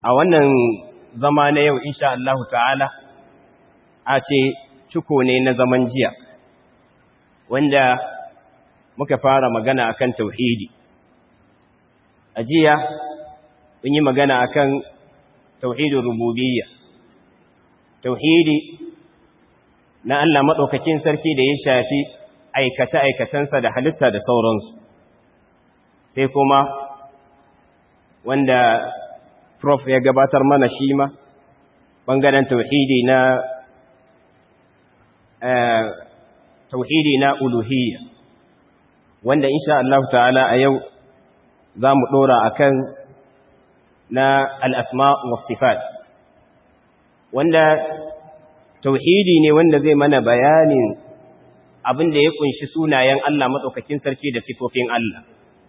a wannan zama na yau insha Allah ta'ala a ce ciko ne na zaman jiya wanda muka fara magana akan tauhidi a jiya mun yi magana akan tauhidin rububiyya tauhidi na Allah maɗaukakin sarki da ya shafi aikace-aikacensa da halitta da sauransu sai kuma wanda prof ya gabatar mana shi ma ɓangaren tauhidi na tauhidi na uluhiyya wanda insha Allah ta'ala a yau za mu ɗora a kan na al'asma wasifat wanda tauhidi ne wanda zai mana bayanin abin da ya kunshi sunayen Allah matsaukakin sarki da sifofin Allah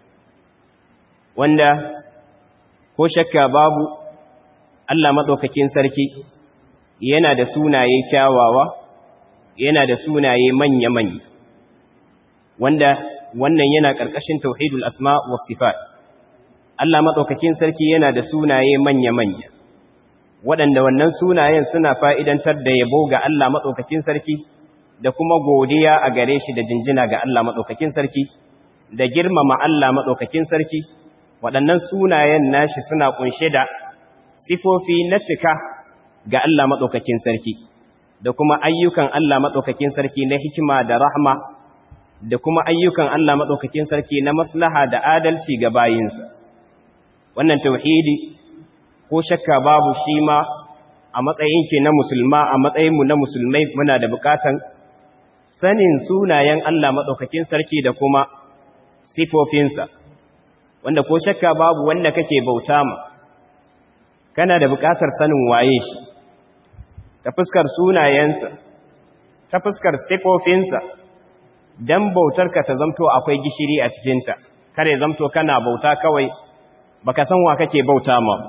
wanda ko shakka babu Allah matsaukakin sarki yana da sunaye kyawawa yana da sunaye manya-manya wanda wannan yana ƙarƙashin tauhidul asma was sifat Allah matsaukakin sarki yana da sunaye manya-manya waɗanda wannan sunayen suna fa'idantar da yabo ga Allah matsaukakin sarki da kuma godiya a gare shi da jinjina ga Allah matsaukakin sarki da girmama Allah matsaukakin sarki waɗannan sunayen nashi suna ƙunshe da sifofi na cika ga Allah matsaukakin sarki da kuma ayyukan Allah matsaukakin sarki na hikima da rahma da kuma ayyukan Allah matsaukakin sarki na maslaha da adalci ga bayinsa wannan tauhidi ko shakka babu shi ma a matsayin ke na musulma a matsayinmu na musulmai muna da bukatan sanin sunayen Allah maɗaukakin sarki da kuma sifofinsa wanda ko shakka babu wanda kake bauta ma kana da bukatar sanin waye shi ta fuskar sunayensa ta fuskar sifofinsa dan bautarka ta zamto akwai gishiri a cikinta kare zamto kana bauta kawai baka san wa kake bauta ma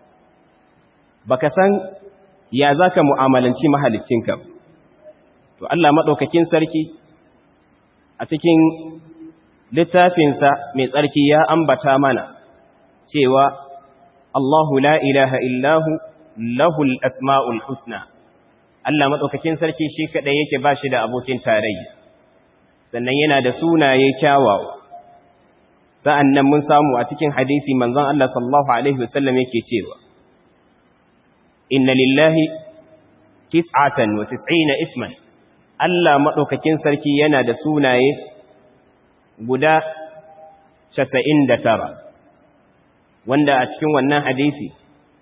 baka san ya zaka mu'amalanci mahaliccinka to Allah madaukakin sarki a cikin littafinsa mai tsarki ya ambata mana cewa Allahu la ilaha illahu lahul asma'ul husna Allah madaukakin sarki shi kadai yake bashi da abokin tarayya sannan yana da sunaye kyawawa sa'an nan mun samu a cikin hadisi manzon Allah sallallahu Alaihi wasallam yake cewa, Inna lillahi tis'atan wa tis'ina isman, Allah maɗaukakin sarki yana da sunaye guda casa'in da tara, wanda a cikin wannan hadisi,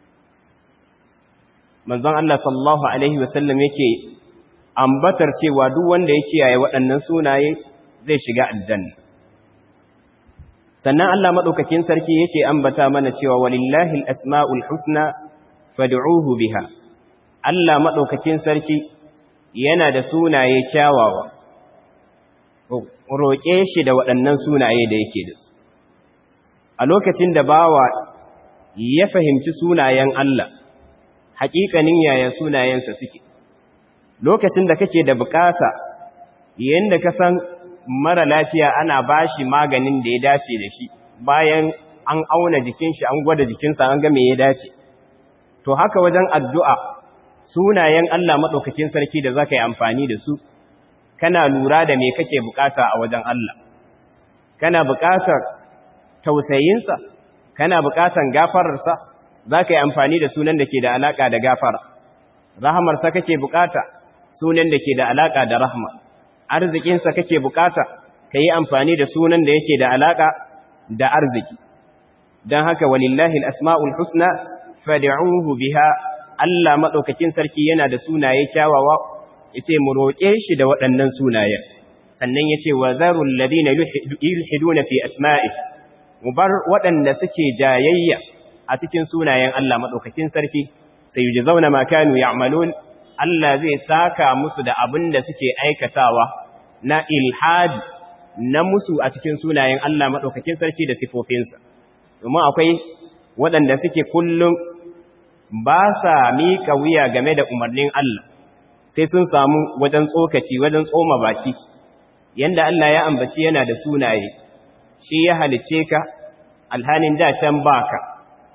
manzon Allah sallallahu Alaihi wasallam yake ambatar cewa duk wanda ya kiyaye waɗannan sunaye zai shiga aljanna. sannan Allah maɗaukakin sarki yake ambata mana cewa walillahi asma'ul husna fad'uhu biha Allah maɗaukakin sarki yana da sunaye kyawawa roƙe shi da waɗannan sunaye da yake da su a lokacin da bawa ya fahimci sunayen Allah haƙiƙanin yaya sunayensa suke lokacin da kake da bukata yanda ka san mara lafiya ana bashi maganin da ya dace da shi bayan an auna jikin shi an gwada jikinsa an ga me ya dace to haka wajen addu'a sunayen Allah madaukakin sarki da zaka yi amfani da su kana lura da me kake bukata a wajen Allah kana bukatar tausayinsa kana bukatan gafararsa zaka yi amfani da sunan da ke da alaka da gafara rahamarsa kake bukata sunan da ke da alaka da rahma arzikinsa kake bukata ka yi amfani da sunan da yake da alaka da arziki don haka walillahi al'asma'ul husna fadi'uhu biha Allah maɗaukakin sarki yana da sunaye kyawawa ya ce mu roƙe shi da waɗannan sunayen sannan ya ce wa zarun ladina yulhiduna fi asma'i mu bar waɗanda suke jayayya a cikin sunayen Allah maɗaukakin sarki sai yi zauna makanu ya Allah zai saka musu da abin da suke aikatawa na ilhadi na musu a cikin sunayen Allah maɗaukakin sarki da sifofinsa. Domin akwai waɗanda suke kullum ba sa miƙa wuya game da umarnin Allah, sai sun samu wajen tsokaci, wajen tsoma baki, yanda Allah ya ambaci yana da sunaye, shi ya halice ka, alhanin da can baka,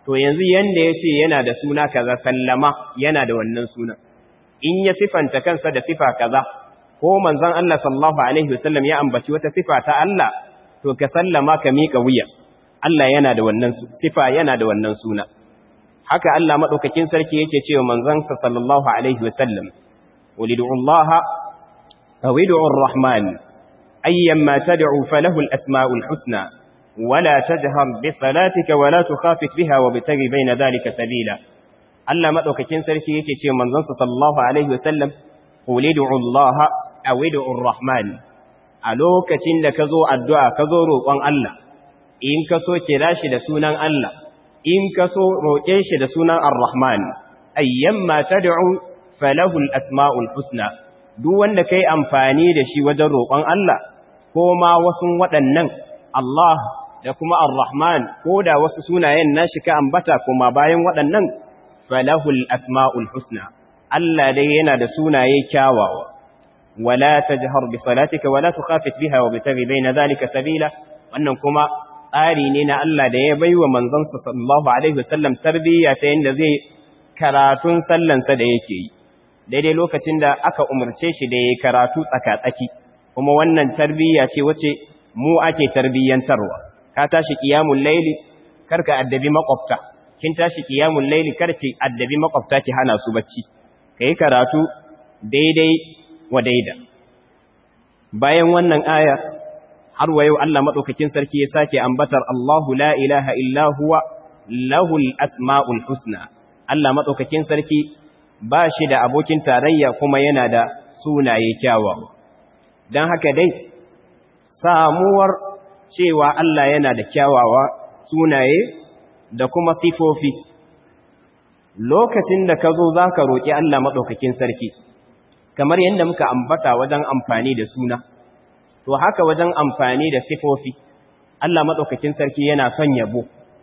to yanzu yanda ya ce yana da suna kaza sallama yana da wannan suna in ya sifanta kansa da sifa kaza ko manzon Allah sallallahu alaihi wasallam ya ambaci wata sifa ta Allah to ka sallama ka mika wuya Allah yana da wannan sifa yana da wannan suna haka Allah madaukakin sarki yake cewa manzon sa sallallahu alaihi wasallam ulidu Allah aw ud'u ar-rahman ayyamma tad'u falahu al-asma'ul husna ولا تجهر بصلاتك ولا تخافت بها وابتغي بين ذلك سبيلا Allah madaukakin sarki yake ce manzon sa sallallahu alaihi wasallam ulidu Allah aw ud'u ar-rahman a lokacin da kazo addu'a kazo roƙon Allah in ka so kira shi da sunan Allah in ka so roƙe shi da sunan ar-rahman ayyamma tad'u falahu al-asma'ul husna duk wanda kai amfani da shi wajen roƙon Allah ko ma wasu waɗannan Allah da kuma ar-rahman ko da wasu sunayen nashi ka ambata kuma bayan waɗannan falahul asma'ul husna Allah dai yana da sunaye kyawawa wala tajhar bi salatika wala tukhafit biha wa bitaghi baina dhalika sabila wannan kuma tsari ne na Allah da ya baiwa manzon sa sallallahu alaihi wasallam tarbiyya ta yanda zai karatun sallan sa da yake yi daidai lokacin da aka umarce shi da yayi karatu tsaka-tsaki kuma wannan tarbiyya ce wace mu ake tarbiyyantarwa ka tashi qiyamul layli karka addabi makwabta kin tashi qiyamul layli karki addabi makwabta ki hana su bacci kai karatu daidai wa daida bayan wannan aya har wayo Allah madaukakin sarki ya sake ambatar Allahu la ilaha illa huwa lahul asmaul husna Allah madaukakin sarki ba shi da abokin tarayya kuma yana da sunaye kyawawa dan haka dai samuwar cewa Allah yana da kyawawa sunaye da kuma sifofi lokacin da ka zo za ka roƙi Allah maɗaukakin sarki kamar yadda muka ambata wajen amfani da suna to haka wajen amfani da sifofi Allah maɗaukakin sarki yana son yabo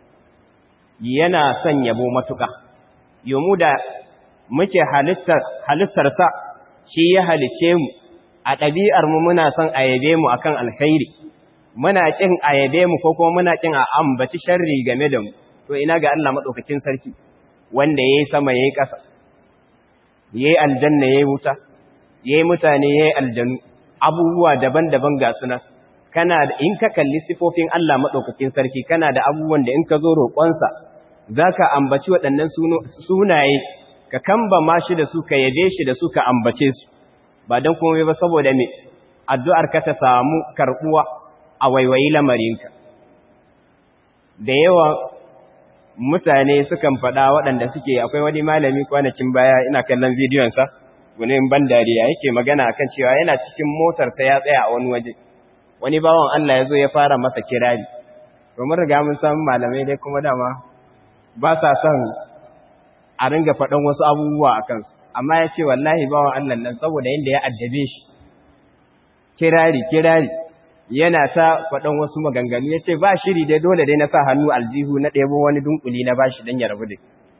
yana son yabo matuƙa yomu da muke halittarsa shi ya halice mu a ɗabi'armu muna son a yabe mu akan alkhairi muna kin ayabe mu ko kuma muna kin a ambaci sharri game da mu to ina ga Allah madaukakin sarki wanda yayi sama yayi ƙasa yayi aljanna yayi wuta yayi mutane yayi aljanu abubuwa daban-daban ga suna kana da in ka kalli sifofin Allah madaukakin sarki kana da abubuwan da in ka zo roƙonsa zaka ambaci waɗannan sunaye ka kamba ma shi da su ka yabe shi da su ka ambace su ba dan komai ba saboda me addu'ar ka ta samu karbuwa a waiwayi lamarinka da yawa mutane sukan faɗa waɗanda suke akwai wani malami kwanakin baya ina kallon bidiyonsa wani ban dariya yake magana akan cewa yana cikin motarsa ya tsaya a wani waje wani bawan Allah ya zo ya fara masa kirari domin riga mun san malamai dai kuma dama ba sa son a ringa faɗan wasu abubuwa a kansu amma ya ce wallahi bawan Allah nan saboda yadda ya addabe shi kirari kirari yana ta faɗan wasu maganganu ya ce ba shiri dai dole dai na sa hannu aljihu na ɗebo wani dunkuli na bashi don ya rabu da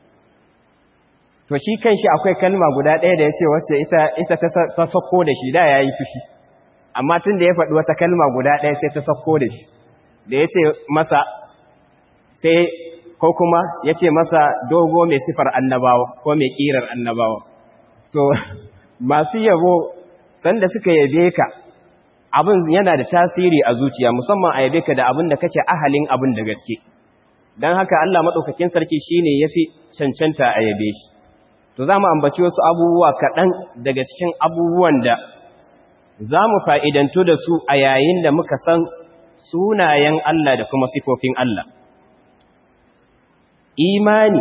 to shi kan shi akwai kalma guda ɗaya da ya ce wacce ita ta sako da shi da ya yi fushi amma tun da ya faɗi wata kalma guda ɗaya sai ta sako da shi da ya ce masa sai ko kuma ya ce masa dogo mai sifar annabawa ko mai ƙirar annabawa so masu yabo sanda suka yabe ka abin yana da tasiri a zuciya musamman a yabe ka da abin da kake ahalin abin da gaske don haka Allah maɗaukakin sarki shi ne ya fi cancanta a yabe shi to za mu ambaci wasu abubuwa kaɗan daga cikin abubuwan da za mu fa'idantu da su a yayin da muka san sunayen Allah da kuma sifofin Allah imani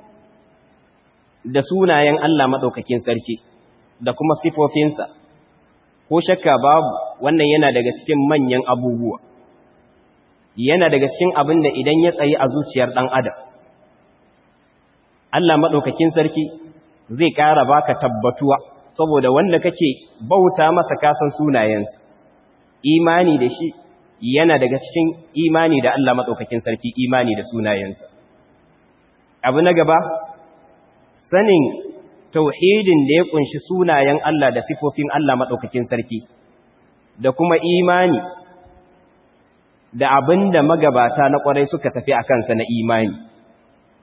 da sunayen Allah maɗaukakin sarki da kuma sifofinsa ko shakka babu wannan yana daga cikin manyan abubuwa yana daga cikin abin da idan ya tsayi a zuciyar ɗan adam Allah maɗaukakin sarki zai ƙara baka tabbatuwa saboda wanda kake bauta masa kasan sunayensa imani da shi yana daga cikin imani da Allah maɗaukakin sarki imani da sunayensa abu na gaba sanin tauhidin da ya kunshi sunayen Allah da sifofin Allah maɗaukakin sarki da kuma imani da abin da magabata na ƙwarai suka tafi a kansa na imani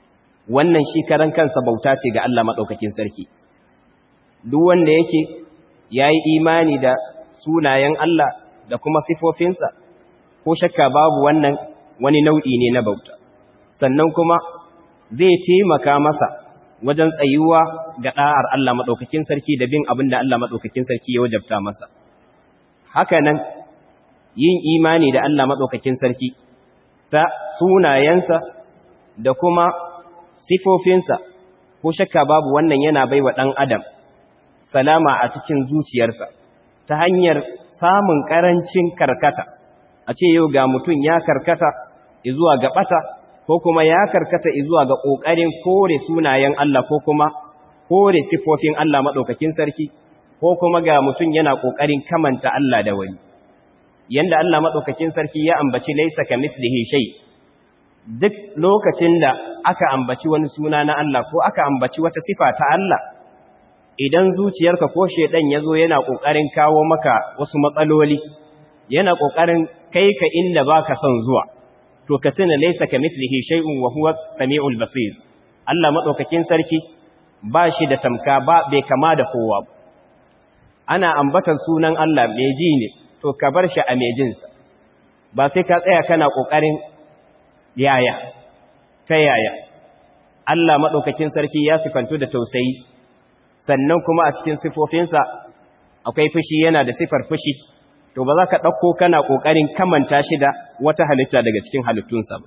wannan shi karan kansa bauta ce ga Allah maɗaukakin sarki duk wanda yake ya yi imani da sunayen Allah da kuma sifofinsa ko shakka babu wannan wani nau'i ne na bauta sannan kuma zai taimaka masa wajen tsayuwa ga ɗa'ar Allah maɗaukakin sarki da bin abin da Allah maɗaukakin sarki ya wajabta masa haka nan yin imani da Allah maɗaukakin sarki ta sunayensa da kuma sifofinsa ko shakka babu wannan yana bai wa ɗan adam salama a cikin zuciyarsa ta hanyar samun ƙarancin karkata a ce yau ga mutum ya karkata zuwa ga ɓata ko kuma ya karkata zuwa ga ƙoƙarin kore sunayen Allah ko kuma kore sifofin Allah maɗaukakin sarki ko kuma ga mutum yana ƙoƙarin kamanta Allah da wani yanda Allah maɗaukakin sarki ya ambaci laisa ka mithlihi shay duk lokacin da aka ambaci wani suna na Allah ko aka ambaci wata sifa ta Allah idan zuciyarka ko shedan yazo yana kokarin kawo maka wasu matsaloli yana kokarin kai ka inda baka son zuwa to ka tuna laysa kamithlihi shay'un wa huwa samiul basir Allah madaukakin sarki ba shi da tamka ba bai kama da kowa ana ambatar sunan Allah mai ji ne to ka bar shi a mejinsa ba sai ka tsaya kana kokarin yaya ta yaya Allah madaukakin sarki ya sifantu da tausayi sannan kuma a cikin sifofinsa akwai fushi yana da sifar fushi to ba za ka ɗauko kana ƙoƙarin kamanta shi da wata halitta daga cikin halittunsa ba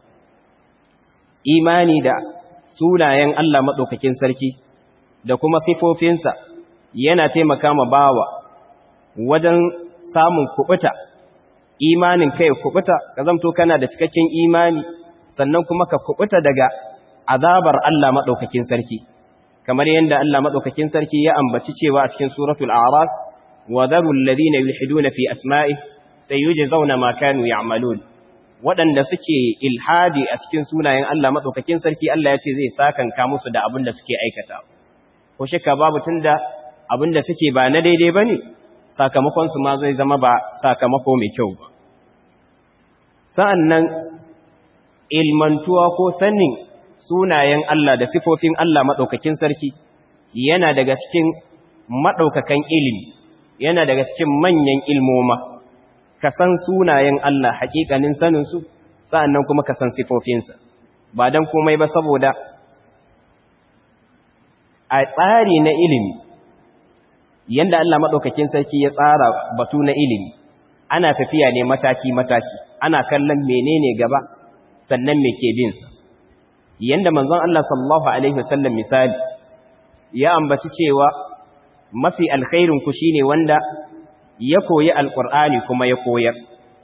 imani da sunayen Allah maɗaukakin sarki da kuma sifofinsa yana taimaka ma bawa wajen samun kuɓuta imanin kai kuɓuta ka zamto kana da cikakken imani sannan kuma ka kuɓuta daga azabar Allah maɗaukakin sarki kamar yadda Allah madaukakin sarki ya ambaci cewa a cikin suratul a'raf wa dharul ladina yulhiduna fi asma'i sayujzauna ma kanu ya'malun wadanda suke ilhadi a cikin sunayen Allah madaukakin sarki Allah ya ce zai sakanka musu da abin da suke aikata ko shakka babu tunda abin da suke ba na daidai bane sakamakon su ma zai zama ba sakamako mai kyau ba sa'annan ilmantuwa ko sanin sunayen Allah da sifofin Allah maɗaukakin sarki yana daga cikin maɗaukakan ilimi yana daga cikin manyan ilmoma ka san sunayen Allah haƙiƙanin saninsu sa'annan kuma ka san sifofinsa ba don komai ba saboda a tsari na ilimi yanda Allah maɗaukakin sarki ya tsara batu na ilimi ana tafiya ne mataki-mataki ana kallon menene gaba sannan me ke binsa yanda manzon Allah sallallahu alaihi wasallam misali ya ambaci cewa mafi alkhairin ku shine wanda ya koyi alqur'ani kuma ya koyar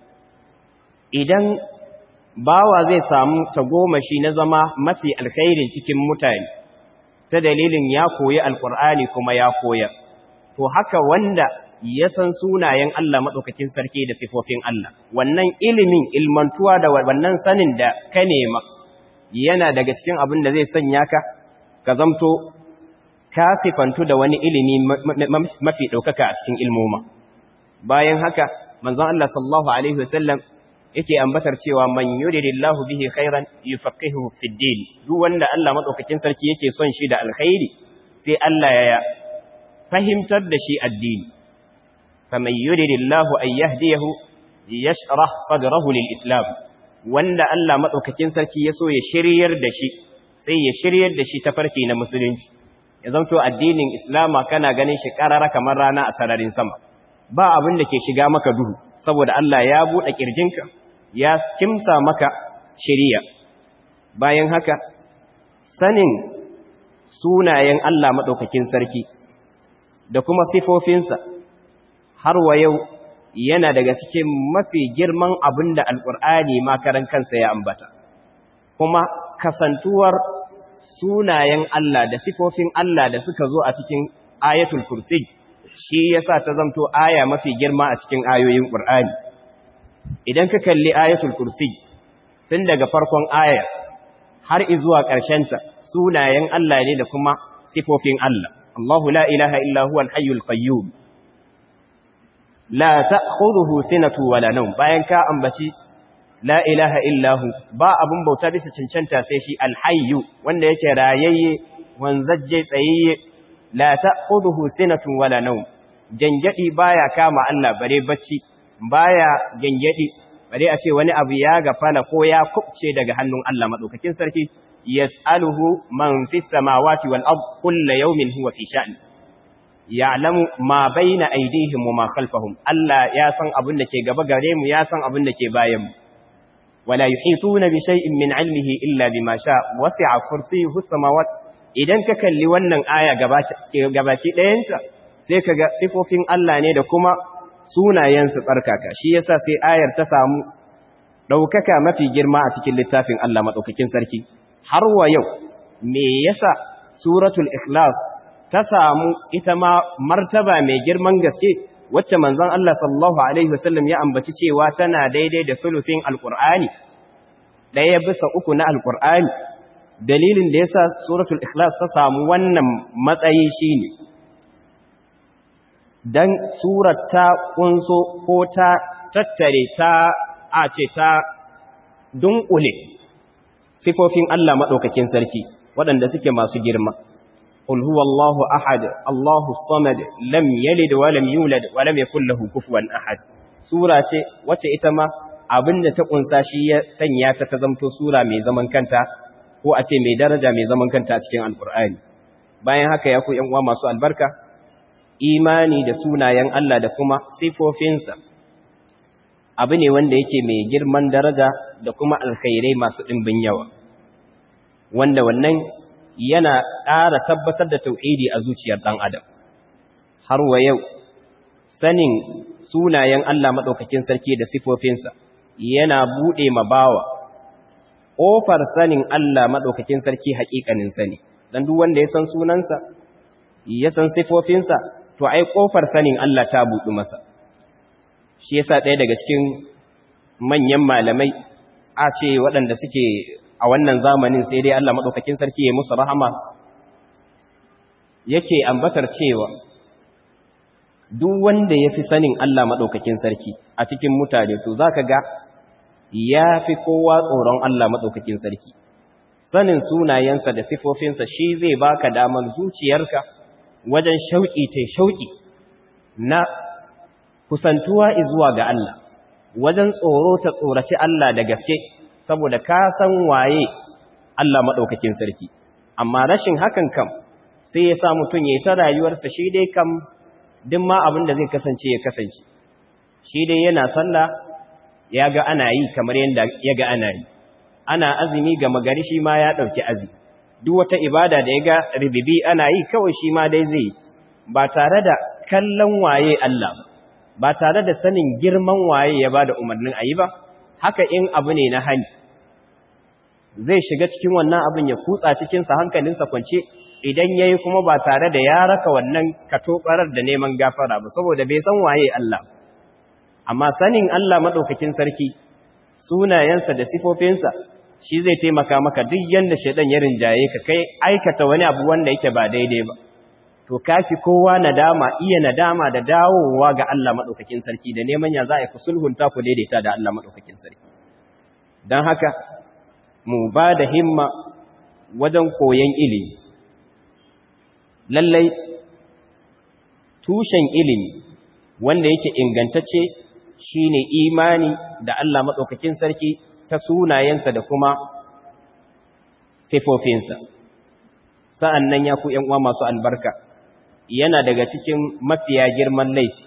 idan bawa zai samu tagomashi na zama mafi alkhairin cikin mutane ta dalilin ya koyi alqur'ani kuma ya koyar to haka wanda ya san sunayen Allah madaukakin sarki da sifofin Allah wannan ilimin ilmantuwa da wannan sanin da ka nema yana daga cikin abin da zai sanya ka ka zamto ka sifantu da wani ilimi mafi ɗaukaka a cikin ilmoma bayan haka manzon Allah sallallahu alaihi wasallam yake ambatar cewa man yuridillahu bihi khairan yufaqihuhu fid din duk wanda Allah madaukakin sarki yake son shi da alkhairi sai Allah ya fahimtar da shi addini faman yuridillahu an yahdiyahu yashrah sadrahu lil islam wanda Allah maɗaukakin sarki ya so ya shiryar da shi sai ya shiryar da shi ta farki na musulunci ya zamto addinin islama kana ganin shi ƙarara kamar rana a sararin sama ba abin da ke shiga maka duhu saboda Allah ya buɗe ƙirjinka ya kimsa maka shiriya bayan haka sanin sunayen Allah maɗaukakin sarki da kuma sifofinsa har wa yau yana daga cikin mafi girman abin da alƙur'ani makaran kansa ya ambata kuma kasantuwar sunayen Allah da sifofin Allah da suka zo a cikin ayatul kursi shi yasa ta zamto aya mafi girma a cikin ayoyin ƙur'ani idan ka kalli ayatul kursi tun daga farkon aya har izuwa ƙarshenta sunayen Allah ne da kuma sifofin Allah Allahu la ilaha illa huwa al-hayyul qayyum la ta'khudhuhu sinatu wala nawm bayan ka ambaci la ilaha illahu ba abun bauta bisa cancanta sai shi alhayyu wanda yake rayayye wanzajje tsayayye la ta'khudhuhu sinatun wala nawm gangadi baya kama Allah bare bacci baya gangadi bare a ce wani abu ya gafala ko ya kubce daga hannun Allah madaukakin sarki yas'aluhu man fis samawati wal ard kullu yawmin huwa fi sha'n ya'lamu ma bayna aydihim wa ma khalfahum Allah ya san abin da ke gaba gare mu ya san abin da ke bayan mu wala yuhituna bi shay'in min 'ilmihi illa bima sha wasi'a kursiyyuhu samawati idan ka kalli wannan aya gabaki ɗayanta sai ka ga sifofin Allah ne da kuma sunayensu tsarkaka shi yasa sai ayar ta samu ɗaukaka mafi girma a cikin littafin Allah maɗaukakin sarki har wa yau me yasa suratul ikhlas ta samu ita ma martaba mai girman gaske wacce manzon Allah sallallahu alaihi wasallam ya ambaci cewa tana daidai da sulufin alqur'ani ɗaya bisa uku na alqur'ani dalilin da yasa suratul ikhlas ta samu wannan matsayi shine dan surar ta kunso ko ta tattare ta a ce ta dunkule sifofin Allah madaukakin sarki waɗanda suke masu girma qul huwallahu ahad allahu samad lam yalid wa lam yulad wa lam yakul lahu kufuwan ahad sura ce wacce ita ma abinda ta kunsa shi ya sanya ta ta zamto sura mai zaman kanta ko a ce mai daraja mai zaman kanta a cikin alkur'ani bayan haka ya ku yan uwa masu albarka imani da sunayen Allah da kuma sifofinsa abu ne wanda yake mai girman daraja da kuma alkhairai masu ɗimbin yawa wanda wannan yana ƙara tabbatar da tauhidi a zuciyar ɗan adam har wa yau sanin sunayen Allah maɗaukakin sarki da sifofinsa yana buɗe ma bawa ƙofar sanin Allah maɗaukakin sarki haƙiƙanin sani don duk wanda ya san sunansa ya san sifofinsa to ai ƙofar sanin Allah ta buɗu masa shi yasa ɗaya daga cikin manyan malamai a ce waɗanda suke a wannan zamanin sai dai Allah maɗaukakin sarki ya musu rahama yake ambatar cewa duk wanda ya fi sanin Allah maɗaukakin sarki a cikin mutane to za ka ga ya fi kowa tsoron Allah maɗaukakin sarki sanin sunayensa da sifofinsa shi zai baka damar zuciyarka wajen shauƙi ta shauƙi na kusantuwa zuwa ga Allah wajen tsoro ta tsoraci Allah da gaske saboda ka san waye Allah maɗaukakin sarki amma rashin hakan kam sai ya sa mutum ya yi ta rayuwarsa shi dai kam duk ma abin da zai kasance ya kasance shi dai yana sallah ya ga ana yi kamar yadda ya ga ana yi ana azumi ga magari shi ma ya ɗauki azumi duk wata ibada da ya ga ribibi ana yi kawai shi ma dai zai ba tare da kallon waye Allah ba tare da sanin girman waye ya ba da umarnin a yi ba haka in abu ne na hani zai shiga cikin wannan abin ya kutsa cikinsa hankalinsa kwance idan ya yi kuma ba tare da ya raka wannan katobarar da neman gafara ba saboda bai san waye Allah amma sanin Allah maɗaukakin sarki sunayensa da sifofinsa shi zai taimaka maka duk yanda shaidan ya rinjaye ka kai aikata wani abu wanda yake ba daidai ba to kafi kowa nadama iya nadama da dawowa ga Allah maɗaukakin sarki da neman ya za a ku sulhunta ku daidaita da Allah maɗaukakin sarki don haka mu ba da himma wajen koyon ilimi lallai tushen ilimi wanda yake ingantacce shine imani da Allah maɗaukakin sarki ta sunayensa da kuma sifofinsa sa'an nan ya ku uwa masu albarka yana daga cikin mafiya girman laifi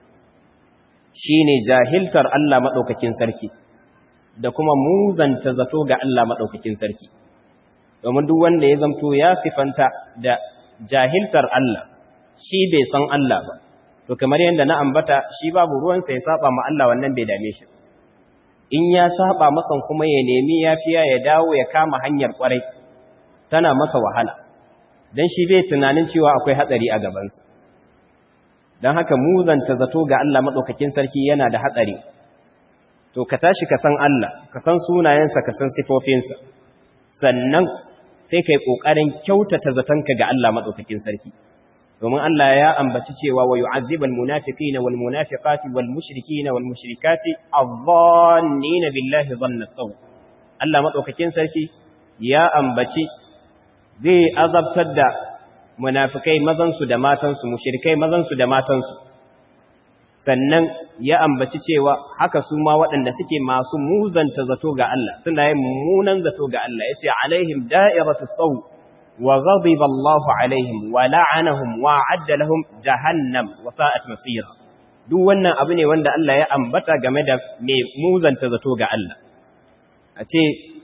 shine jahiltar Allah maɗaukakin sarki da kuma muzanta zato ga Allah maɗaukakin sarki domin duk wanda ya zamto ya sifanta da jahiltar Allah shi bai san Allah ba to kamar yadda na ambata shi babu ruwansa ya saba ma Allah wannan bai dame shi in ya saba masa kuma ya nemi yafiya ya dawo ya kama hanyar kwarai tana masa wahala dan shi bai tunanin cewa akwai hatsari a gabansa dan haka muzanta zato ga Allah madaukakin sarki yana da hatsari to ka tashi ka san Allah ka san sunayensa ka san sifofinsa sannan sai kai kokarin kyautata zatonka ga Allah madaukakin sarki domin Allah ya ambaci cewa wa yu'azzibal munafiqina wal munafiqati wal mushrikina wal mushrikati adh-dhannina billahi dhanna saw Allah madaukakin sarki ya ambaci zai azabtar da munafikai mazan su da matan su mushrikai mazan su da matan su sannan ya ambaci cewa haka su ma waɗanda suke masu muzanta zato ga Allah suna yin mummunan zato ga Allah yace alaihim da'iratu saw وغضب الله عليهم ولعنهم وعد لهم جهنم وساءت مصيرا duk wannan abu ne wanda Allah ya ambata game da mai muzanta zato ga Allah a ce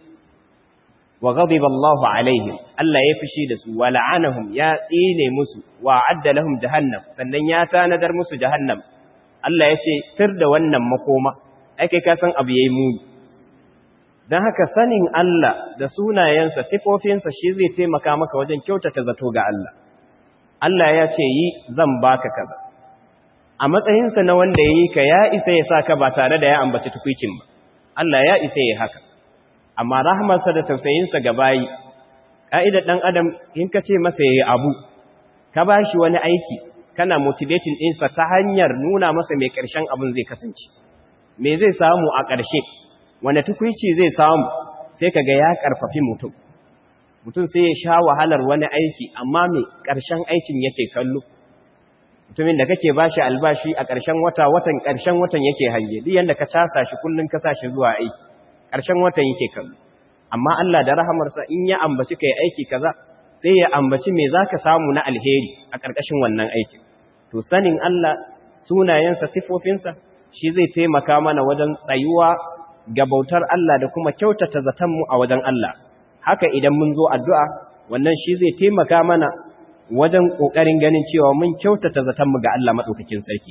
wa ghadiba Allah alaihim Allah ya fishi da su wa la'anahum ya tsine musu wa adda lahum jahannam sannan ya tanadar musu jahannam Allah ya ce tir da wannan makoma ai kai ka san abu yayi muni don haka sanin Allah da sunayensa sifofinsa shi zai taimaka maka wajen kyautata zato ga Allah Allah ya ce yi zan baka kaza a matsayinsa na wanda ya yi ka ya isa ya sa ka ba tare da ya ambaci tukwicin ba Allah ya isa ya haka amma rahmarsa da tausayinsa ga bayi ƙa'idar ɗan adam in ka ce masa ya yi abu ka ba shi wani aiki kana motivating ɗinsa ta hanyar nuna masa mai ƙarshen abin zai kasance me zai samu a ƙarshe wanda tukwici zai samu sai kaga ya karfafi mutum mutum sai ya sha wahalar wani aiki amma mai ƙarshen aikin yake kallo mutumin da kake bashi albashi a ƙarshen wata watan ƙarshen watan yake hange duk yanda ka casa shi kullun ka sa shi zuwa aiki ƙarshen watan yake kallo amma Allah da rahamarsa in ya ambaci kai aiki kaza sai ya ambaci me zaka samu na alheri a ƙarƙashin wannan aikin to sanin Allah sunayensa sifofinsa shi zai taimaka mana wajen tsayuwa ga bautar Allah da kuma kyautata zatanmu a wajen Allah haka idan mun zo addu'a wannan shi zai taimaka mana wajen ƙoƙarin ganin cewa mun kyautata zatanmu ga Allah maɗaukakin sarki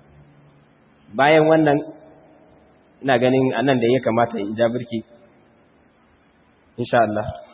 bayan wannan ina ganin anan da ya kamata in ja birki insha Allah